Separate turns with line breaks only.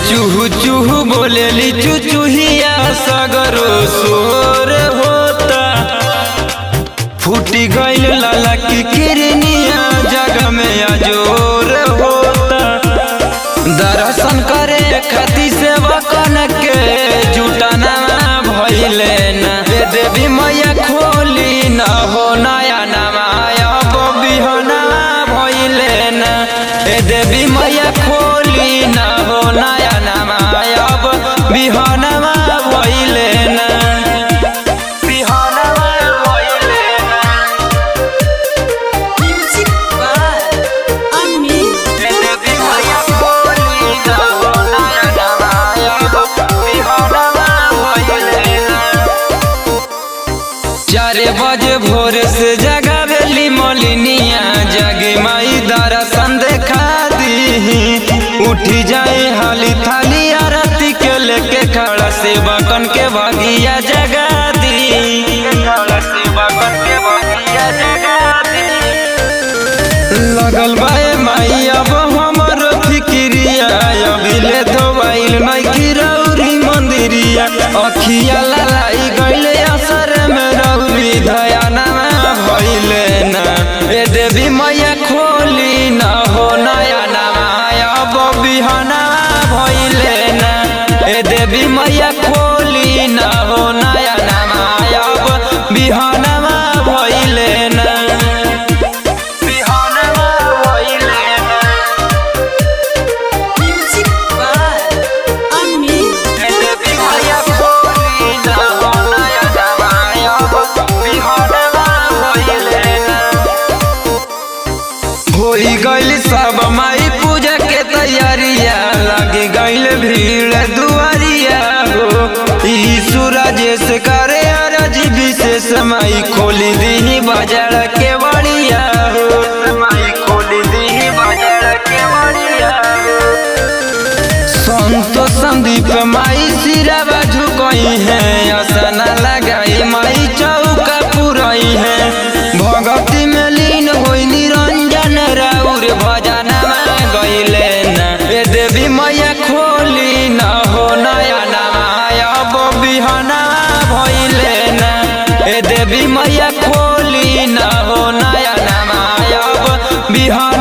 चूहू चूहू बोलेली चुचुहिया सगरो सोर होता फूटी गईल लाला की किरनिया जग में अजोर होता दर्शन करे खाती सेवा कन के जुटाना भइले ना हे देवी मैया खोली न हो नया नमाया बिहना भइले ना हे देवी मैया खोली न हो नया नमाया बिहना भइले ना बिहना भइले ना
Music by Amit
चारे बजे भोर से जगावेली मलिनिया जगे माई दर्शन देखा दी उठी जाए हाली थाली आरती के लेके खड़ा से बकन के बगिया जगा दी खड़ा से बकन के बगिया जगा दी लगल बाए माई अब हमर फिक्रिया अभिले धोबाइल नइखी रौरी मंदिरिया अखिया ललाई गइले असर में रौरी धयाना भइले ना ए देवी मैया खोली न हो नया नमाया बिहना भइले ना ए देवी मैया खोली न हो नया नमाया बिहना भइले ना बिहनवा भइले ना
Music by Amit
देवी मैया खोली न हो नया नमाया बिहनवा भइले ना होई गइल सब माई पूजा के तैयारिया लगी गइल भीड़ दुआरिया हो ई सूरज से करे अरज विशेष माई खोली दी बाजार के बड़िया हो माई खोली दी बाजार के बड़िया हो संतो संदीप माई सिरावा झुकई है असना लगाई माई चौका पुरई है भगती में लीन होई निरंजन राउर भजना गईले ना ए देवी मैया खोली न हो नया नमाया बिहना भइले ना ए देवी मैया खोली न हो नया नमाया बिहना